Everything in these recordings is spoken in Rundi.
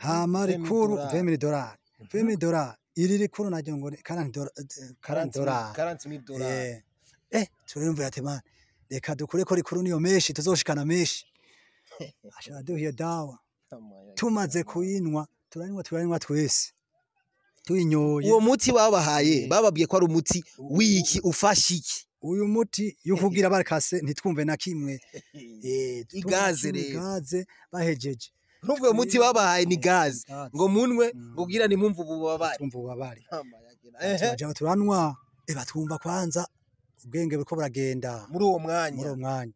hama rikuru dolari. vemiri dolari vemiri dolari iri rikuru naryo ngo ni karanti dola- eh, karanti dolari karanti mili dolari Eh, eh turumva ati man reka dukure ko rikuru niyo meshi tuzoshikana meshi ashaka duhiye dawa tumaze kuyinywa turanywa turanywa twese tuyinyoye uwo muti babahaye bababwiye ko ari umuti w'iki ufasha iki uyu muti yukugira barakase ntitwumve na kimwe eh Igaze tumwe rero. igaze bahejeje nubwo uwo muti babahaye ni gaze Gaze. ngo munwe Mm. ubwira ni mpumvu ububabare twumva ubabari Ehe. turaja turanwa eh batwumva kwanza ubwenge buriko buragenda muri uwo muri mwanya uwo mwanya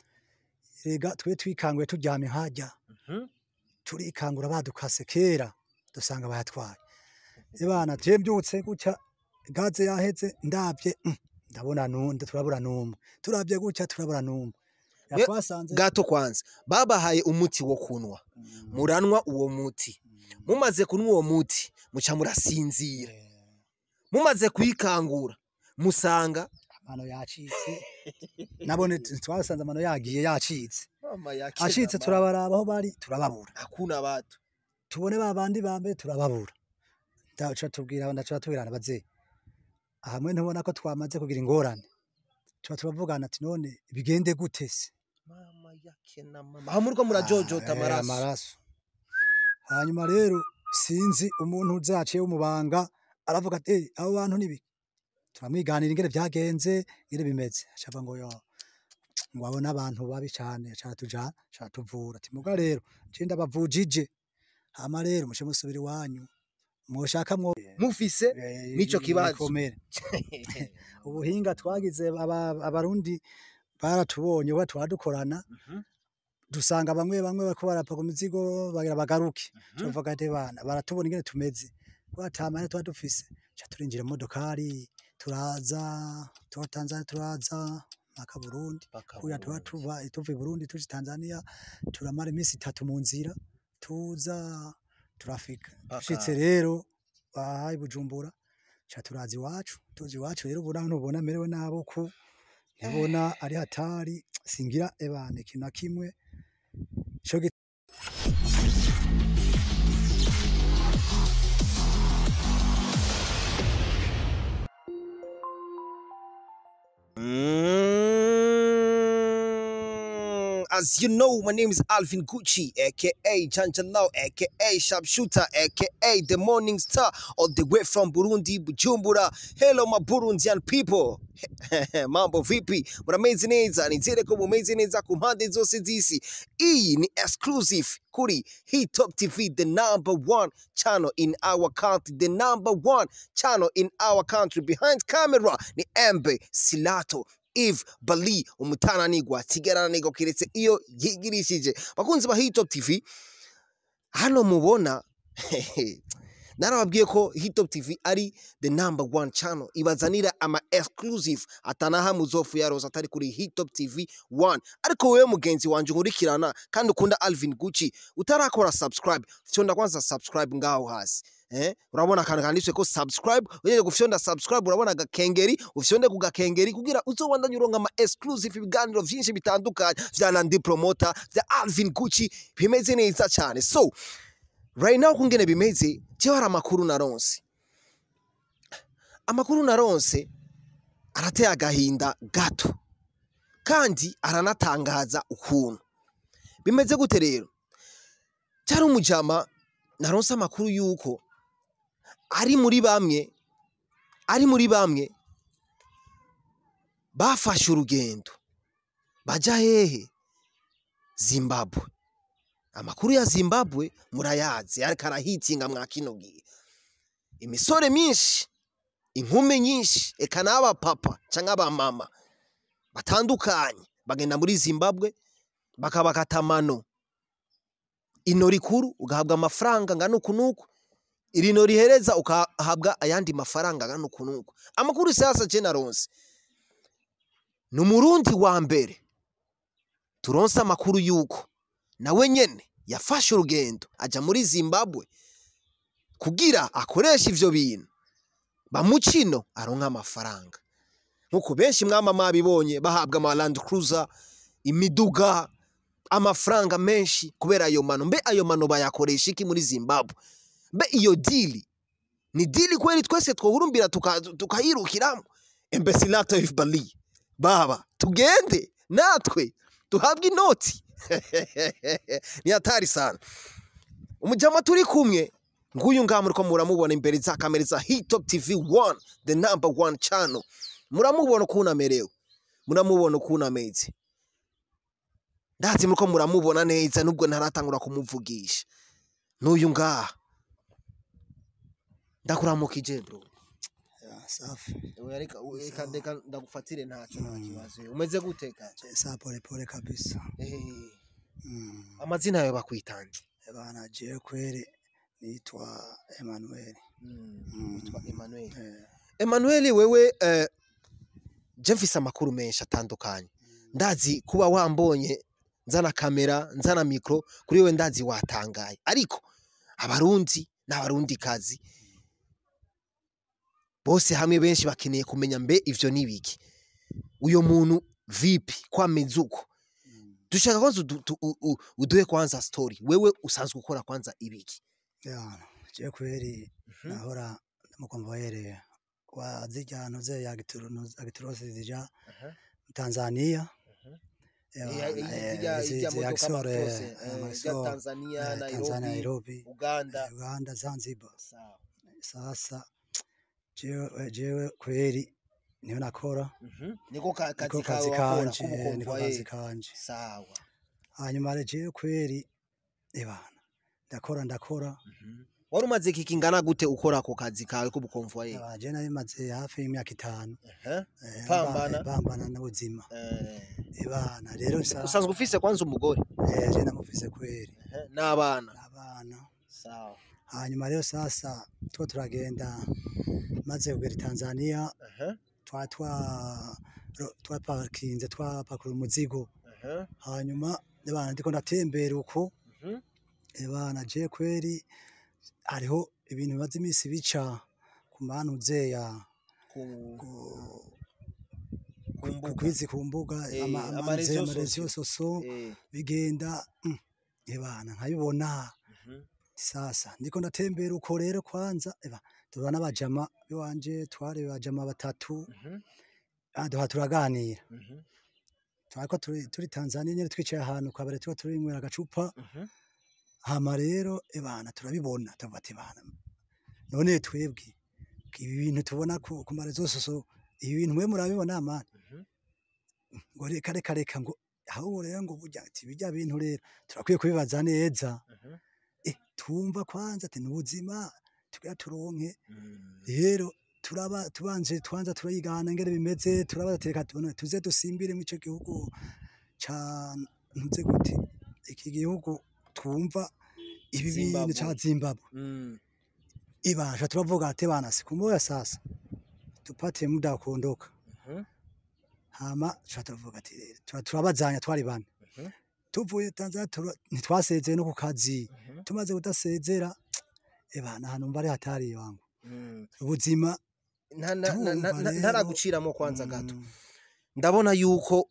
rega twe twikanguye turyamye hajya Mhm. turikangura badukase kera dusanga bayatwaye ebana je mbyutse gutya gaze yaheze ndabye mm, ndabona nunde turabura numwe turabye gutya turabura numwe We- yatwasanze gato kwanza babahaye umuti wo kunwa muranwa uwo muti mumaze kunywa uwo muti muca murasinzira mumaze kuyikangura musanga amano yacitse nabone t- twasanze amano yagiye yacitse acitse turabaraba aho bari turababura hakuna batu tubone ba bandi bambe turababura ndaca tubwira ndaca tubwirana baze hamwe ntubona ko twamaze kugira ingorane tuba turavugana ati none bigende gute se mama yake na mama aha muriko murajojota Ah, eh, amaraso amaraso hanyuma rero sinzi umuntu uzaciye w'umubanga aravuga ati "Eh, abo bantu nibi turamwiganira ingene vyagenze ingene bimeze acavuga ngo yo ngo abona abantu babi cane aca tujana aca tuvura ati muga rero je ndabavujije hama rero mushe musubira iwanyu mwoshaka mwo mufise eh, N'ico kibazo. ibikomere." ubuhinga twagize aba- abarundi baratubonye kuba twadukorana Mhm. dusanga bamwe bamwe bariko barapa ku mizigo bagira bagaruke Mhm. tuvuga ati bana baratubona ingene tumeze twatamane tuba dufise ca turinjira mu modokari turaza tuba Tanzania turaza mpaka Burundi kuya tuba tuva tuva i Burundi tuja Tanzania turamara iminsi itatu mu nzira tuza turafika Mpaka- dushitse rero bahaye Bujumbura ca turaza iwacu tuzi iwacu rero ubona ntubona merewe nabo ku ntubona ari hatari singira ebane ikintu na kimwe ico gi- Mm, As you know, my name is Alvin Gucci, aka Chanchalau, aka Sharpshooter, aka the Morning Star, all the way from Burundi, Bujumbura. Hello, my Burundian people. Mambo vipi? Mnamezi neza, nizere ko mumeze neza ku mpande zose z'isi. Iyi ni exclusive kuri Hit Top TV, the number one channel in our country, the number one channel in our country. Behind camera ni Embe Silato Eve Bali umutananigwa sigarananigwa kiretse iyo yigirishije bakunzi ba Hit Top TV hano mubona narababwiye ko Hit Top TV ari the number one channel ibazanira ama exclusive atanaha muzofu ya rose atari kuri Hit Top TV 1 ariko wewe mugenzi wanje nkurikirana kandi ukunda Alvin Gucci utarakora subscribe fyonda kwanza subscribe ngaho hasi eh urabona akantu kanditswe ko subscribe ugiye gufyonda subscribe urabona agakengeri ufyonde ku gakengeri kugira uzobandanye uronka ama exclusive ibiganiro vyinshi bitandukanye vya Nandi Promoter vya Alvin Gucci bimeze neza cyane so right now kungene bimeze jewe hari amakuru naronse amakuru naronse arateye agahinda gato kandi aranatangaza ukuntu bimeze gute rero cyari umujama naronse amakuru yuko ari muri bamwe ari muri bamwe bafashe urugendo baja hehe zimbabwe amakuru ya zimbabwe murayazi ariko arahitinga mwa kino gihe imisore myinshi inkumi nyinshi eka n'abapapa canke abamama batandukanye bagenda muri zimbabwe bakabakata amano ino rikuru ugahabwa amafaranga ngana uku n'uku irino rihereza ukahabwa ayandi mafaranga ngana uku n'uku amakuru sasa je naronse ni umurundi wa mbere turonse amakuru yuko nawe nyene yafashe urugendo aja muri zimbabwe kugira akoreshe ivyo bintu bamucino aronka amafaranga nkuko benshi mwama mwabibonye bahabwa ama land cruiser imiduga amafaranga menshi kubera ayo mano mbe ayo mano bayakoresha iki muri zimbabwe mbe iyo dili ni dili kweli twese twohurumbira tuka- tukayirukiramo embesilato of bali baba tugende natwe tuhabwe inoti ni hatari sana umujama turi kumwe nguyu ngaha muriko muramubona imbere za kamera za hitop tv 1 the number one channel muramubona ukuntu amerewe muramubona ukuntu ameze ndazi muriko muramubona neza nubwo ntaratangura kumuvugisha n'uyu ngaha ndakuramukije bro Ya, safi reka reka reka ndagufatire ntacyo nta kibazo umeze gute kanje Je, sa pole pole kabisa Eh, Mm. amazina yawe bakwitanze bana je kweli nitwa Emmanuel Mm. witwa Emmanuel Eh, Emmanuel wewe eh, je mfise amakuru menshi atandukanye ndazi kuba wambonye nzana kamera nzana mikro kuri wewe ndazi watangaye ariko abarundi n'abarundi kazi bose hamwe benshi bakeneye kumenya mbe ivyo nibiki uyo muntu vipi kwameze uko mm. dushaka kwanza udu- tu- u- u- uduhe kwanza story wewe usanzwe ukora kwanza ibiki Ya, je kweli nahora mukomvoyere wa zija ntuze ya agiturosi zija Tanzania Mhm. Ya, Iya- bana, iya- eh, zirya- izi- zirya zi- modoka Axor, eh, amaprose, eh, ama zirya Axor, Tanzania, eh, Tanzania, Nairobi, Nairobi Uganda. Uganda Zanzibar Sawa. sasa jewe jewe kweli niyo nakora Mhm. Niko ka- niko kazi kazi kawe wakora kanje eh, niko k'ubukomvaye. kazi kanje Sawa. hanyuma rero jewe kweli ebana ndakora ndakora Mhm. Wari umaze iki kingana gute ukora ako kazi kawe k'ubukomvaye? Aba, je nabimaze hafi y'imyaka itanu Aha. eh, Pambana? mba- pambana n'ubuzima Eh, ebana rero sa- Usanzwe ufise kwanza umugore eh, je namufise kweli Aha. n'abana. abana Sawa. hanyuma rero sasa two turagenda maze kugera i Tanzania Aha. twa twa ro- twapakinze twapakura umuzigo Aha. hanyuma ebana ndiko ndatembera uko Mhm. ebana je kweli hariho ibintu bimaze iminsi bica ku mantuzeya Ku- ku- ku ku- mbuga. kwizi ku mbuga Eh, ama- ama amanuze réseaux amarezo soso Eh. bigenda mm, ebana nkabibona Mhm. sasa ndiko ndatembera uko rero kwanza eba duhura n'abajama biwanje twari bajama batatu Mhm. ah, duha turaganira Mhm. twariko turi, turi Tanzania nyene twicaye ahantu kabare tuba turinywera agacupa Mhm. hama rero ebana turabibona tuvuga ati bana none twebwe ibi bintu tubona ku, ku marezo soso ibi bintu mwe murabibona mani Mhm. ngo reka reka reka ngo ahubwo rero ngo burya ati bijya bintu rero turakwiye kubibaza neza Mhm. eh tumva kwanza ati n'ubuzima tugira turonke Mhm. rero turaba tubanje twanza turayigana ngere bimeze turaba tereka tubone tuze dusimbire mu ico gihugu ca ntuze gute iki gihugu twumva ibi bintu ca Zimbabwe. Zimbabwe Mhm. ibasha turavuga ati bana siku moya sasa tupate muda wa kuondoka Mhm. hama tuca turavuga ati rero tura- turabazanya twari bane Mhm. tuvuye Tanzania tura- ntitwasezeye no ku kazi Mhm. tumaze kudasezera ebana hano mba ari hatari wangu Mhm. ubuzima Nta- na- na- na- Turumva na- rero, ntaraguciramo kwanza mm, gato ndabona yuko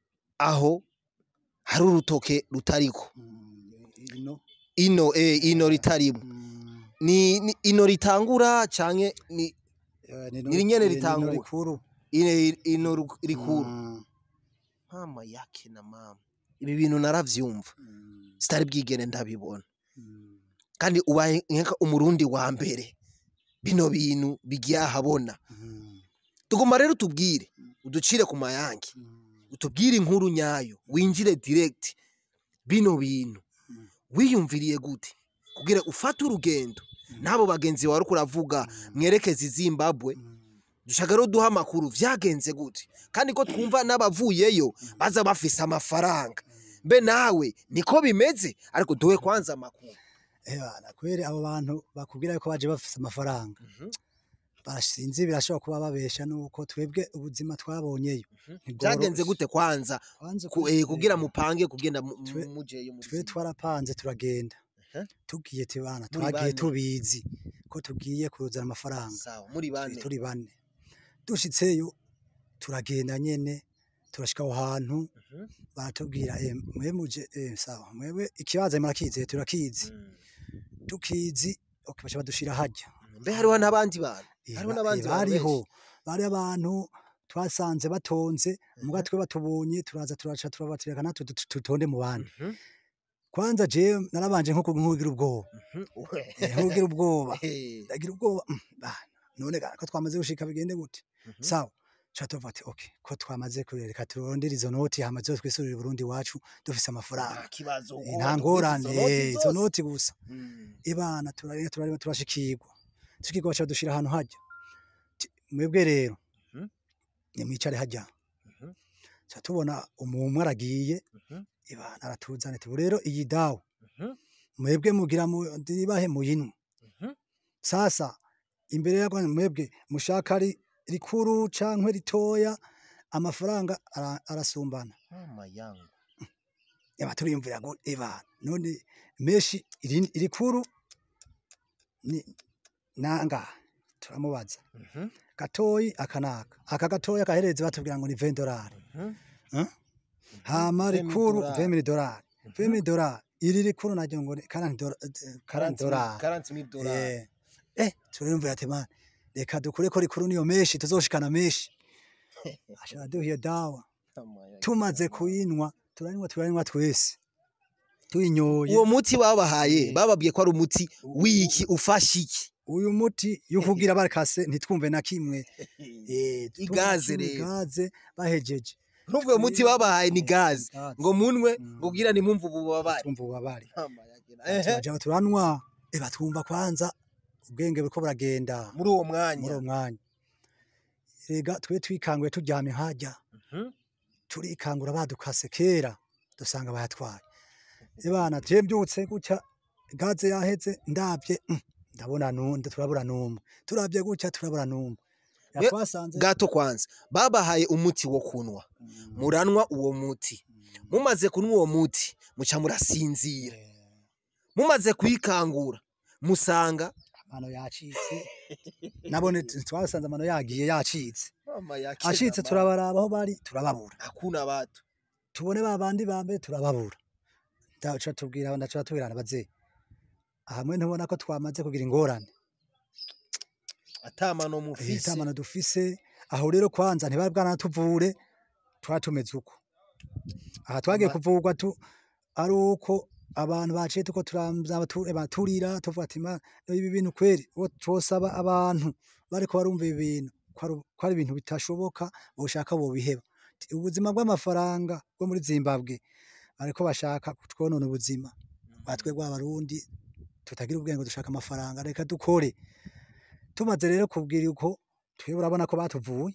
aho hari urutoke rutariko mm, ino ino eh, ino ritarimo mm, ni, ni ino ritangura canke ni eh, ni Ni nyene ni- ni ritangura. rikuru ine ino ru- rikuru Mm, mama yake na mama ibi bintu naravyumva mm, sitari bwigere ndabibona mm, kandi ubaye nka umurundi wa mbere bino bintu bigiye ahabona mm, tugomba rero tubwire uducire ku mayange mm, utubwire inkuru nyayo winjire direct bino bintu Mm. wiyumviriye gute kugira ufate urugendo n'abo bagenzi wawe uriko uravuga mwerekeze i zimbabwe mm, dushaka rero duha amakuru vyagenze gute kandi ko twumva n'abavuyeyo baza bafise amafaranga mbe nawe niko bimeze ariko duhe kwanza amakuru ebana kweri abo bantu bakubwira yuko baje bafise amafaranga basinzi birashobora kuba babesha nuko twebwe ubuzima twabonyeyo vyagenze gute kwanza Kwanza ku- uko- eh, kugira mupange kugenda mu- Twe- mu- mujeyo mu twe buzima? twarapanze turagenda Aha. tugiye tubana Muri twagiye bane. tubizi ko tugiye kuzana amafaranga sawa muri turi bane turi bane dushitseyo turagenda nyene turashika aho hantu Mhm. baratubwira eh, mwe muje eh, sawa mwewe ikibazo murakizi turakizi tukizi okay, baca badushira harya mbe hariho n'abandi bantu Eh, hariho ba- n'abandi eh, bantu bariho benshi. bari abantu twasanze batonze muga twe batubonye turaza turaca turabatireka natwe dut- tutonde mu bandi Mhm, kwanza je narabanje nko nkugira ubwoba mhm. Uwe. Eh, nkugira ubwoba Eh, ndagira ubwoba mm, bana none ga ko twamaze gushika bigende gute mhm. sawa cha tuvuga ati okay ko twamaze kurereka turondera izo noti hama zose twisurira i Burundi wacu dufise amafaranga nta kibazo Eh, uwo nta watuguze ngorane izo noti eh, izo zose. noti gusa Mm. ibana turareba turareba turashikirwa tukigwa baca dushira ahantu hajya Ti- mwebwe rero Mhm. nimwicare hajya Mhm. ca tubona umumwe aragiye Mhm. ibana aratuzana ati "Ubu rero iyi dawa Mhm. mwebwe mugira mu ndibahe muyinwe Mhm. sasa imbere yako mwebwe mushaka ari rikuru cankwe ritoya amafaranga ara- arasumbana mama yangu yaba turiyumvira ngo eba none meshi iri- irikuru ni nanga turamubaza Mhm. gatoyi akanaka aka gatoya kahereze batubwira ngo ni 20 dolari Mhm. Huh? hama 20 rikuru dolari. 20 dolari 20 dolari iri rikuru naryo ngo ni 40 dolari 40 dolari 40 mil dolari eh eh turumvira ati man reka dukure ko rikuru niyo meshi tuzoshikana meshi ashaka duhiye dawa Mama yangu. tumaze kuyinywa turanywa turanywa twese tuyinyoye uwo muti babahaye bababwiye ko ari umuti w'iki ufasha iki uyu muti yukugira barakase ntitwumve na kimwe eh Igaze tumwe rero. igaze bahejeje nubwo uwo muti babahaye ni gaze Gaze. ngo munwe Mm. ubwira ni mpumvu ububabare twumva ubabari Mama yangu. Ehe. turaja turanwa eba twumva kwanza ubwenge buriko buragenda muri uwo muri mwanya uwo mwanya rega twe twikanguye turyamye hajya Mhm. turikangura badukase kera dusanga bayatwaye ebana je mbyutse gutya gaze yaheze ndabye mm, ndabona nunde turabura numwe turabye gutya turabura numwe We- yatwasanze gato kwanza babahaye umuti wo kunwa muranwa uwo muti mumaze kunywa uwo muti muca murasinzira mumaze kwikangura musanga amano yacitse nabone t- twasanze amano yagiye yacitse acitse turabaraba aho bari turababura hakuna batu tubone ba bandi bambe turababura ndaca tubwira ndaca tubwirana baze hamwe ntubona ko twamaze kugira ingorane atamano mufise itamana dufise aho rero kwanza ntibari bwanatuvure twari tumeze uko aha twagiye Ama- kuvurwa tu ari uko abantu baciye tuko turamza batu- baturira tuvuga ati "Ma, ibi bintu kweri uwo twosaba abantu bariko barumva ibi bintu ko ari- ko ari ibintu bitashoboka boshaka bobiheba Ti, ubuzima bw'amafaranga bwo muri zimbabwe bariko bashaka kutwonona ubuzima batwe bw'abarundi tutagira ubwenge dushaka amafaranga reka dukore tumaze rero kubwira uko twebwe urabona ko batuvuye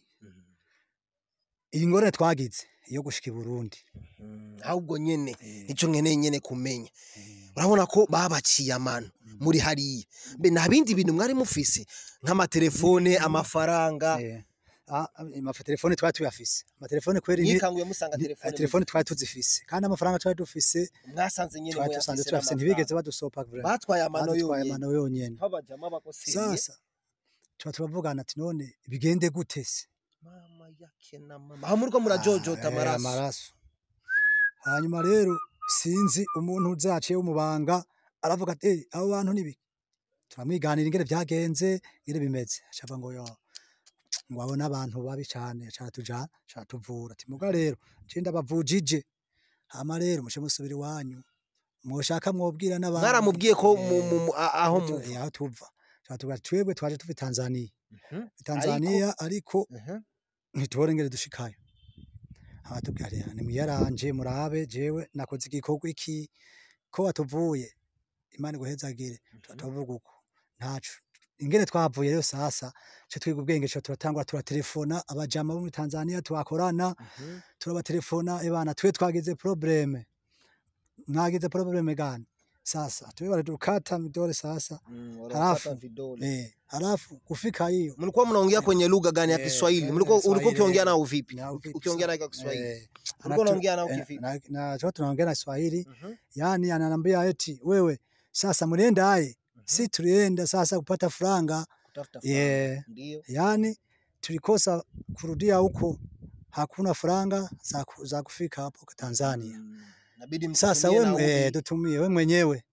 iyi ngorane twagize iyo gushika i Burundi Mm, ahubwo nyene Eh, nico nkeneye nyene kumenya eh, urabona ko babaciye amano muri hariya mbe nta bindi bintu mwari mufise nk'amatelefone amafaranga eh. Ah, amatelefone twari tuyafise amatelefone kweri ni- yikanguye musanga ni- telefone telefone twari tuzifise kandi amafaranga twari dufise mwasanze nyene twari dusanze muyafise tuyafise ntibigeze badusopa vraiment. batwaye amano badutwaye yonyene amano yonyene babajama bakoseye sasa tuba turavugana ati none bigende gute se mama yake na mama aho muriko murajojota Ah, eh, amaraso amaraso hanyuma rero sinzi umuntu uzaciye w'umubanga aravuga ati "Eh, abo bantu nibi turamwiganira ingene vyagenze ingene bimeze acava ngo yo ngo abone abantu babi cane catujana catuvura ati muga rero je ndabavujije hama rero mushe musubira iwanyu mwoshaka mwobwira n'abandi mwaramubwiye ko Eh, mu- mu- mu- a- aho tu- muva eh, aho tuva catubwira ati, twebwe twaje tuva i Tanzania Mhm. Tanzania ariko Mhm. ntitubore ingene dushikayo abatubwira rero nimwiyaranje murabe jewe nakoze igikorwa iki ko watuvuye imana iguhezagire tuba tuvuga uko ntaco ingene twavuye rero sasa ce twiga ubwenge co turatangura turatelefona abajama bo muri Tanzania tubakorana Mhm. turabatelefona ebana twe twagize probleme mwagize probleme gani sasa twe baradukata midole sasa Mm, Halafu, wanapata vidole. eh halafu kufika hiyo mlikuwa mnaongea kwenye lugha gani ya Eh, Kiswahili? eh, Mlikuwa ulikuwa Kiswahili, ukiongea eh. nao vipi? Na Uki- vipi Ukiongea sa- nao kwa Kiswahili. eh, Ulikuwa anatu- unaongea nao eh, kivipi? na- na tuwa tunaongea na Kiswahili Mhm. yani ananiambia eti wewe sasa mlienda aye si tulienda sasa kupata franga Kutafuta Yeah. fahamu. Ndio. yani tulikosa kurudia huko hakuna faranga za, ku- za kufika hapo Tanzania. Mm. Inabidi Sasa mtumie we, nauli. eh, tutumie we mwenyewe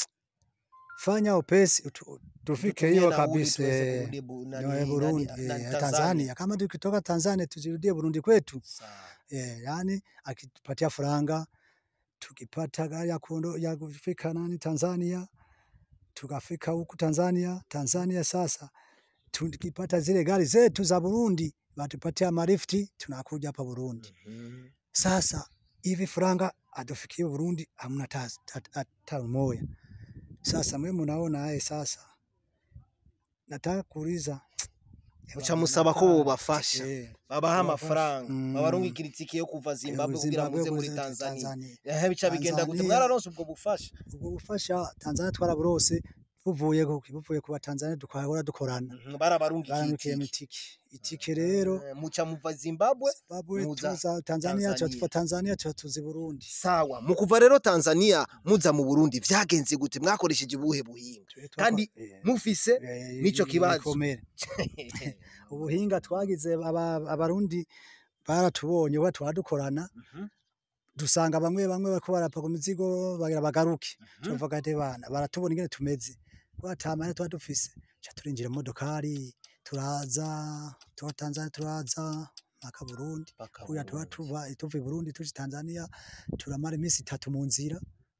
fanya upesi utu- tufike Tutumie hiyo nauli kabisa tuweze eh, kurudi Bu- nani- nyoe nani- Burundi nani- eh, Tanzania. Tanzania. Kama tukitoka Tanzania tujirudie Burundi kwetu Sawa. eh, yani akitupatia faranga tukipata gari ya, kuondo, ya kufika nani Tanzania tukafika huku Tanzania. Tanzania sasa tukipata zile gari zetu za Burundi batupatia marifti tunakuja hapa Burundi. Mhm. Sasa hivi faranga atufikie Burundi hamna hata hata- hata moya. Sasa mwe munaona haye sasa, nataka kuuliza Muca musaba ko bobafasha eh, babaha Babafasha. amafaranga Mm. babarungikira itike yo kuva Zimbabwe kugira muze muri Tanzania ehe bica bigenda gute Tanzania. mwararonse ubwo bufasha ubwo bufasha Tanzania twaraburose buvuye ku buvuye ku Batanzania dukahora dukorana Mhm, barabarungikiye barandukiye itike mitiki itike rero Eh, muca muva Zimbabwe Zimbabwe muza tuza Tanzania tuba Tanzania. tuva Tanzania tuba tuzi Burundi sawa mu kuva rero Tanzania muza mu Burundi vyagenze gute mwakoresheje ubuhe buhinga Twe twako- kandi eh, mufise eh, nico kibazo. ibikomere. ubuhinga twagize aba- abarundi baratubonye uba twadukorana Mhm, dusanga bamwe bamwe bariko barapa ku mizigo bagira bagaruke mhm. tuvuga ati bana baratubona ingene tumeze twatamane tuba dufise ca turinjira mu modokari turaza tuba Tanzania turaza mpaka Burundi Paka kuya tuba Burundi. tuva tuva i Burundi tuja Tanzania turamara iminsi itatu mu nzira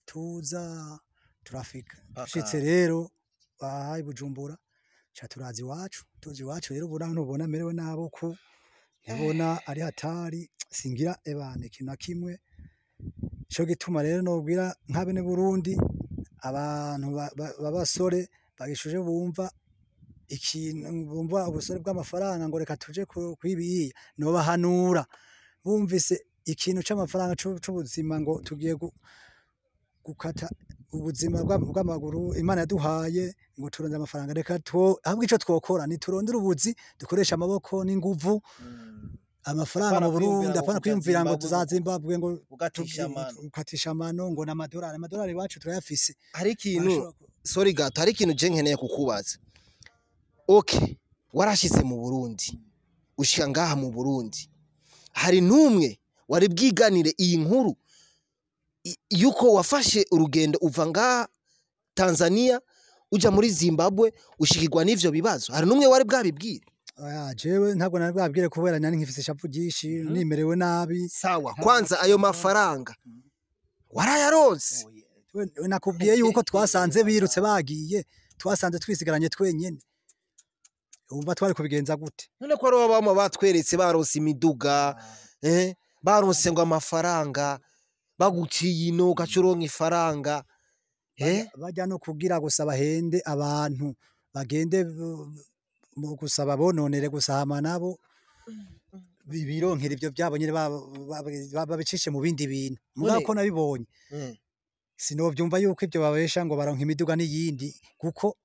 tuza turafika Paka- dushitse rero bahaye Bujumbura ca turaza iwacu tuzi iwacu rero ubona ntubona merewe nabo ku ntubona ari hatari singira ebane ikintu na kimwe co gituma rero nobwira nk'abene Burundi abantu ba- ba- b'abasore bagishuje bumva ikintu bumva ubusore bw'amafaranga ngo reka tuje ku- kwibiya nobahanura bumvise ikintu c'amafaranga c'u- c'ubuzima ngo tugiye gu- gukata ubuzima bwa- bw'amaguru imana yaduhaye ngo turonde amafaranga reka two ahubwo ico twokora niturondere ubuzi dukoresha amaboko n'inguvu Mm. amafaranga Apana mu Burundi kwiyumvira ngo apana kuja kwiyumvira ngo Zimbabwe tuza ngo- Zimbabwe ngo ugatisha tugi- amano ukatisha amano ngo n'amadolari amadolari iwacu turayafise hari ikintu Barashobora ku- sorry gato hari ikintu je nkeneye kukubaza okay warashitse mu Burundi ushika ngaha mu Burundi hari numwe wari bwiganire iyi nkuru i- yuko wafashe urugendo uva ngaha Tanzania uja muri Zimbabwe ushikirwa n'ivyo bibazo hari numwe wari bwabibwire Oya, jewe ntabwo nari bwabwire kubera nari nkifise ishavu ryinshi Mhm. nimerewe nabi sawa kwanza ayo mafaranga warayaronse We- we nakubwiye yuko twasanze birutse bagiye twasanze twisigaranye twenyene wumva twari kubigenza gute none ko ari bama batweretse baronse imiduga eh baronse ngo amafaranga baguciye ino ugaca uronka ifaranga eh Bajya- bajya no kugira gusa bahende abantu bagende bu- mu gusaba bononere gusahama nabo bi- bironkera ivyo vyabo nyene ba- ba- ba- babicishe mu bindi bintu mugabo None- ko nabibonye Mm. sinovyumva yuko ivyo babesha ngo baronka imiduga n'iyindi kuko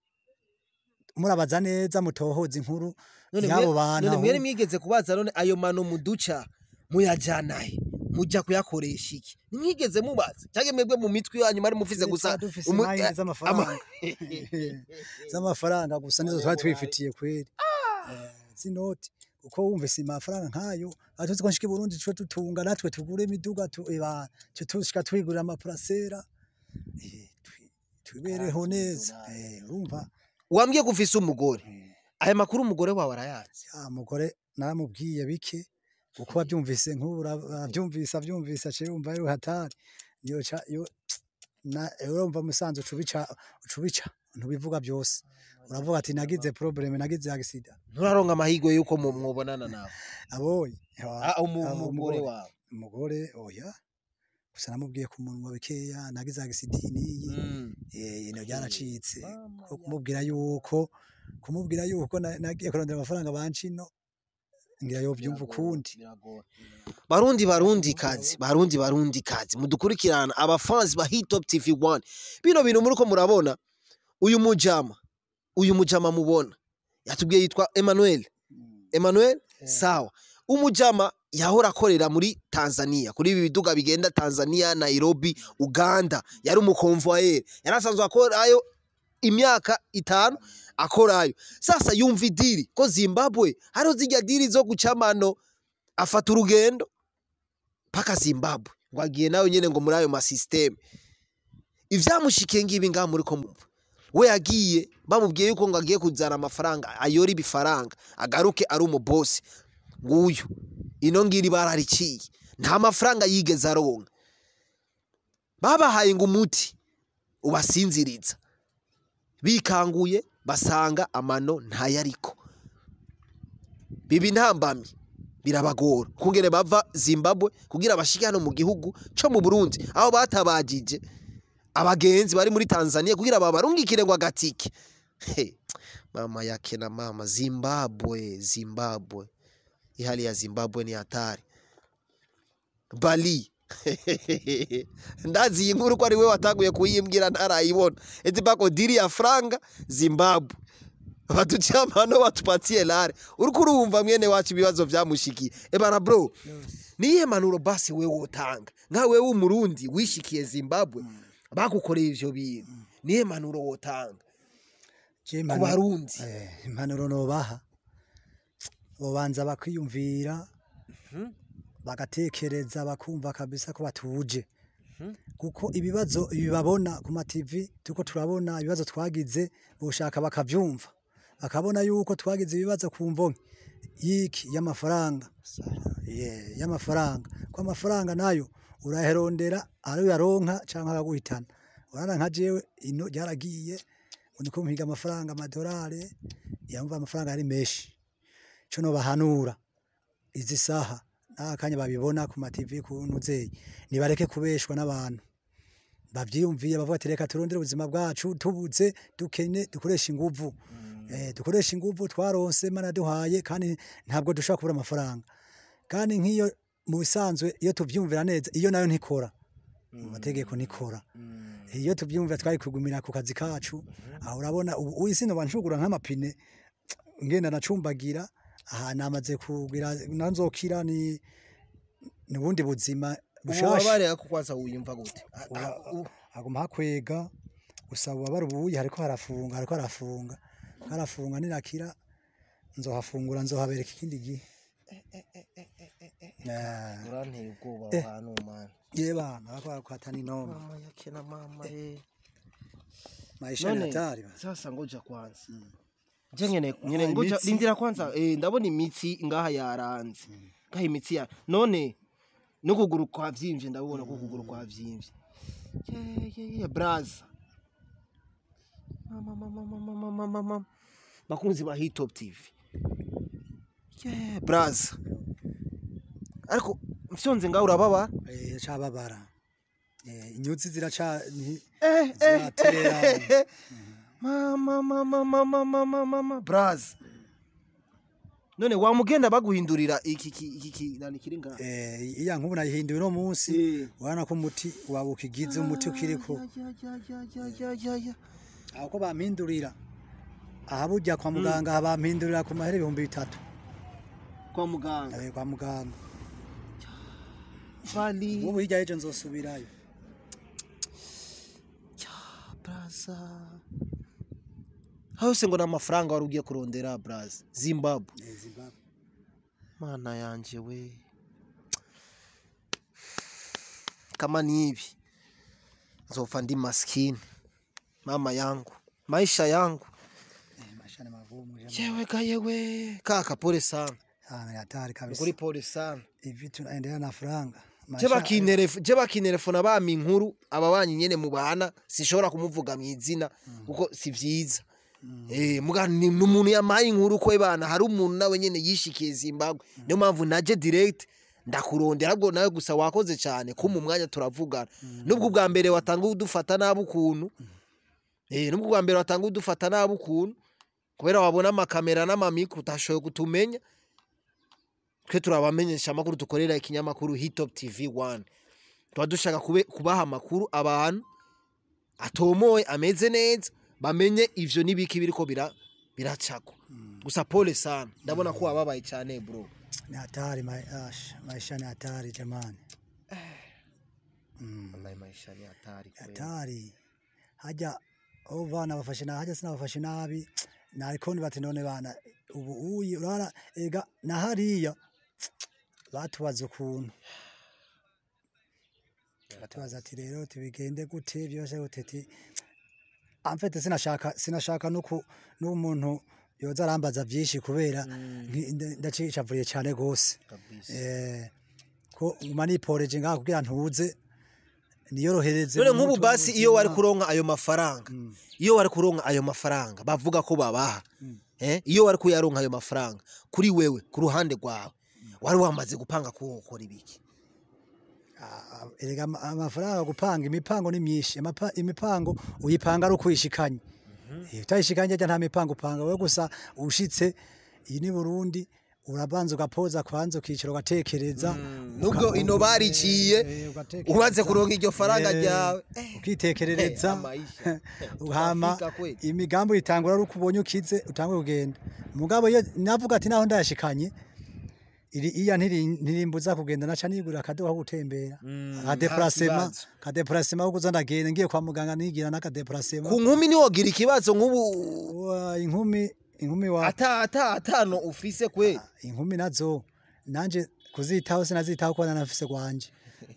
murabaza neza mutohoza inkuru none y'abo mwe- bantu none mwere aho- mwigeze kubaza none ayo mano muduca muyajana he muja kuyakoresha iki nimwigeze mubaza cyangwa mwebwe mu mitwe yanyu mwari mufise gusa Twa dufise umu- imari eh, z'amafaranga z'amafaranga gusa nizo twari twifitiye kweri Eh, zinoti uko wumvise amafaranga nkayo atuzi ko nshika i Burundi twe tutunga natwe tugure imiduga tu eba twe tushika twigurira amaparasera eh, twi- twibereho neza eh, urumva wambwiye ko ufise umugore eh, aya makuru umugore wawe arayazi ya mugore naramubwiye bike uko wabyumvise nk'ubu ura- avyumvise avyumvise aciye yumva ari hatari yoca yo na urumva musanze ucubica ucubica ntubivuga byose uravuga ati nagize probleme nagize accident nturaronka amahirwe yuko mu- mwobonana nawe abonye Ah, umu- Ah, umugore wawe umugore oya gusa namubwiye ku munwa bikeya nagize accident niyi Mm. eh ino byaracitse Mama ko kumubwira yuko kumubwira yuko na- nagiye kurondera amafaranga bancino ngira yo byumva ukundi barundi barundi kazi barundi barundi kazi mudukurikirana abafansi ba hit top tv 1 bino bintu muriko murabona uyu mujama uyu mujama mubona yatubwiye yitwa Emmanuel Emmanuel sawa umujama yahora akorera muri Tanzania kuri ibi biduga bigenda Tanzania Nairobi Uganda yari umukonvoyeri yari asanzwe akorayo imyaka itanu akorayo sasa yumva idiri ko Zimbabwe hariho zijya diri zo gucamano afata urugendo paka zimbabwe ngo agiye nawe nyine ngo muri ayo masisiteme ivyamushikiye ngibi ngaha muri ko mumva we yagiye bamubwiye yuko ngo agiye kuzana amafaranga ayora ibifaranga agaruke ari umubosi nguyu ino ngiri barariciye nta mafaranga yigeze aronka babahaye ngo umuti ubasinziriza bikanguye basanga amano ntayariko biba intambamyi birabagora kungene bava zimbabwe kugira bashike hano mu gihugu co mu burundi aho batabagije abagenzi bari muri tanzania kugira babarungikire ngo agatike He, mama yake na mama zimbabwe zimbabwe ihali ya zimbabwe ni hatari bali ndazi iyi nkuru ko ari we watanguye kuyimbwira ntarayibona eti pako diri ya franga zimbabwe batucamano batupatie lare uriko urumva mwene wacu ibibazo vyamushikiye ebana bro niyihe manuro basi wewe wotanga nka wewe umurundi wishikiye zimbabwe bagukoreye ivyo bintu niyihe manuro wotanga Je ku impanuro- barundi Eh, impanuro nobaha bobanza bakwiyumvira bagatekereza bakumva kabisa ko batuje kuko ibibazo bibabona ku mativi turiko turabona ibibazo twagize boshaka bakavyumva bakabona yuko twagize ibibazo ku mvonke yiki y'amafaranga yeah, y'amafaranga ko amafaranga nayo uraherondera ari uyaronka canke akaguhitana urana nka jewe ino ryaragiye ngo niko mpiga amafaranga amadolari yamva amafaranga ari menshi co nobahanura izi saha n'akanya babibona ku mativi ku ntuzeyi nibareke kubeshwa n'abantu bavyiyumviye bavuga ati reka turondere ubuzima bwacu tubuze dukene dukoresha inguvu eh, dukoresha inguvu twaronse mana duhaye kandi ntabwo dushobora kubura amafaranga kandi nk'iyo mu bisanzwe iyo tuvyumvira neza iyo nayo ntikora mu mategeko ntikora iyo tuvyumvira twari kugumira ku kazi kacu aho urabona ubu ubu isi noba nshugura nk'amapine ngenda nacumbagira aha namaze kugira nanzokira ni ni ubundi buzima bushasha ububabare ako kwanza wiyumva gute A- Uba- a- u- haguma hakwega gusa ububabare ubuye hariko harafunga hariko harafunga harafunga ninakira nzohafungura nzohabereka ikindi gihe Eh, uranteye ubwoba Eh. ahantu mana ye bana bariko barakwatana inoma mama yake na mama eh maisha ni none hatari bana. sasa ngoja kwanza je nyene nyene Ah, ngoja imitsi. rindira kwanza eh ndabona imitsi ngaha yaranze ngaha imitsi ya none no kuguru kwa vyimvye ndabona ko kuguru kwa vyimvye ye ye ye braza mama mama mama mama mama bakunzi ba hit top tv ye braza ariko mfyonze ngaho urababa Eh, cababara Eh, inyuzi ziraca ni- eh ziratera mama mama mama mama mama braza none wamugenda baguhindurira iki iki iki iki- nani kiri ngaha eh, iya nkubu nayihinduye uno munsi Eh. urabona ko umuti waba ukigize umuti ukiriko Ya, ya, ya, ya, ya, ya, ya. aho ko bampindurira aha burya kwa muganga aha bampindurira ku mahera ibihumbi bitatu kwa muganga Eh, kwa muganga bali ubu hirya y'ejo nzosubirayo braza hose ngo n'amafaranga wari ugiye kurondera braza zimbabwe Eh, Zimbabwe. mana yanje we kama ni hivi nzopfa ndi maskini mama yangu maisha yangu Eh, maisha ni magumu jamani. yewe ga yewe kaka pole sana Ah, ni hatari kabisa ukuri pole sana hivi tunaendelea na franga je Maisha- bakinteref- je bakinterefona bampa inkuru aba banyi nyene mubana sinshobora kumuvuga mu izina kuko si vyiza Eh, muga ni ni umuntu yamaye inkuru ko bana hari umuntu nawe nyene yishikiye Zimbabwe niyo mpamvu naje direct ndakurondera ahubwo nawe gusa wakoze cyane ko mu mwanya turavugana nubwo ubwa mbere watanga udufata nabi ukuntu eh nubwo ubwa mbere watanga udufata nabi ukuntu kubera wabona amakamera n'amamikro utashoboye kutumenya twe turabamenyesha amakuru dukorera ikinyamakuru Hitop TV 1 tuba dushaka kube- kubaha amakuru abantu atomoye ameze neza bamenye ivyo n'ibiki biriko bira biracako gusa pole sana ndabona ko wababaye cyane bro ni hatari ma- ash, maisha ni hatari jamani wallahi maisha ni hatari kweli hatari hajya abo bana bafashe nabi hajya sinabafashe nabi nariko bati none bana ubu uyi urabona ega na hariya batubaza ukuntu batubaza ati rero tubigende gute byose gute ti amfete sinashaka sinashaka nuko n'umuntu yoza arambaza byinshi kubera nki- nda- ndacicavuriye cyane gose eh ko nguma niporeje ngaha kugira ntuze niyorohereze none mu nk'ubu mutwe basi iyo wari w'ubuzima. kuronka ayo mafaranga iyo wari kuronka ayo mafaranga bavuga ko babaha eh iyo wari kuyaronka ayo mafaranga kuri wewe ku ruhande rwawe wari wamaze gupanga ko ukora ibiki Ah, erega ama- amafaranga gupanga imipango ni myinshi Amapa- imipango uyipanga ari ukuyishikanye Eh, utayishikanye ajya nta mipango upanga we gusa ushitse iyi ni Burundi urabanza ugapoza kwanza ukicara ugatekereza nubwo uka- ino bariciye Eh, ugatekereza. umaze kuronka iryo faranga Eh, ryawe ukitekerereza Eh, amaisha. uhama Utafika kweli. imigambi uyitangura ari uko ubonye ukize utangwe kugenda mugabo iyo navuga ati naho ndayashikanye iri iya ntiri- ntirimbuza kugenda naca nigurira akadoha ko gutembera akadeparasema kibazo. akadeparasema ko kuza ndagenda ngiye kwa muganga nigira n'akadeparasema ku nkumi niwogira ikibazo nk'ubu Wa, inkumi inkumi wa ata ata atano ufise kwe inkumi nazo nanje kuzitaho sinazitaho kuba nanafise gwanje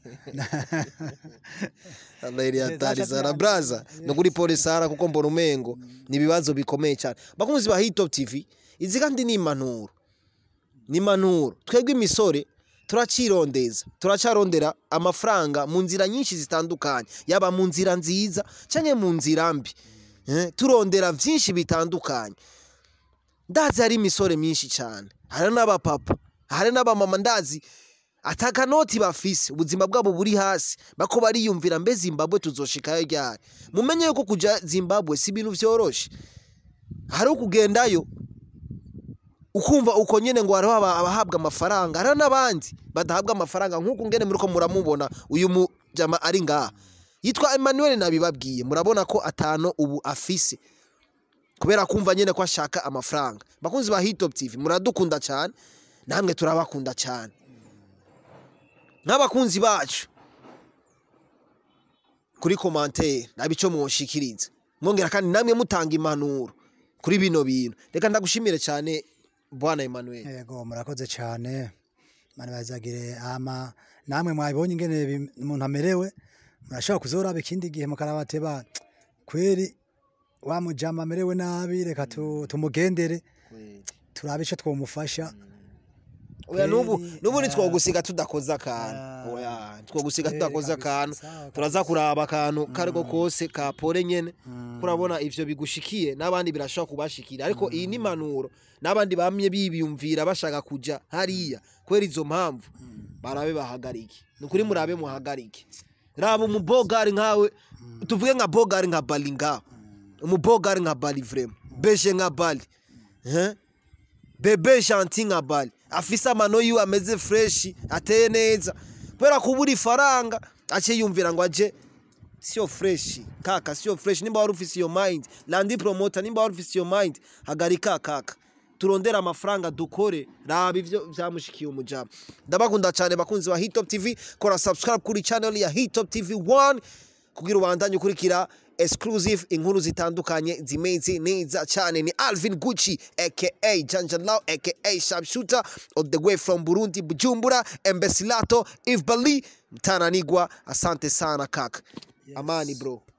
Alayri hatari Zaca sana zihana. braza no kuri polisi sara kuko mbona umengo ni ibibazo bikomeye cyane bakunzi ba Hitop TV izi kandi ni impanuro ni impanuro twebwe imisore turacirondeza turacarondera amafaranga mu nzira nyinshi zitandukanye yaba mu nzira nziza cyangwa mu nzira mbi Eh, turondera byinshi bitandukanye ndazi hari imisore myinshi cyane hari n'abapapa hari n'abamama ndazi atakanoti bafise ubuzima bwabo buri hasi bako bariyumvira mbe zimbabwe tuzoshikayo ryari mumenye yuko kuja zimbabwe si ibintu vyoroshe hari ukugendayo ukumva uko nyene ngo hariho aba- abahabwa amafaranga hariho n'abandi badahabwa amafaranga nk'uku ngene muriko muramubona uyu mujama ari ngaha yitwa emmanuel nabibabwiye murabona ko atano ubu afise kubera kumva nyene ko ashaka amafaranga bakunzi ba hitop tv muradukunda cyane namwe turabakunda cyane nk'abakunzi bacu kuri komantere nabi ico mwoshikiriza mwongera kandi namwe mutanga impanuro kuri bino bintu reka ndagushimire cyane bwana emmanuel yego murakoze cyane mani bazagire ama namwe mwabonye ingene bim- umuntu amerewe murashobora kuzoraba ikindi gihe mukarabate ba kweri wa mujama amerewe nabi reka tu- tumugendere turabe ico twomufasha oya nubu Kweli, nubu ah. ntitwogusiga tudakoze akantu Ah. oya ntitwogusiga Kweli tudakoze kabisa, akantu sawa turaza kuraba akantu kariko kose ka pole nyene Mm. kurabona ivyo bigushikiye n'abandi birashobora kubashikira ariko iyi ni impanuro n'abandi bamye bibiyumvira bashaka kuja hariya kubera izo mpamvu barabe bahagarike ni ukuri murabe muhagarike raba umubogari nkawe tuvuge nka bogari nka bali ngaho umubogari nka bali vrema beshe nka bali eh? bebe shanti nka bali afise amano yiwe ameze freshi ateye neza kubera kubura ifaranga ace yumvira ngo aje sio freshi kaka sio freshi nimba wari ufise iyo mind landi promota nimba wari ufise iyo mind hagarika kaka turondera amafaranga dukore raba ivyo vyamushikiye umujama ndabakunda cyane bakunzi ba hitop tv kora subscribe kuri channel ya hitop tv 1 kugira ubandanye ukurikira exclusive inkuru zitandukanye zimeze neza cyane ni alvin gucci aka janjalao aka sharpshooter all the way from burundi bujumbura embesilato if bali mtananigwa asante sana kaka amani bro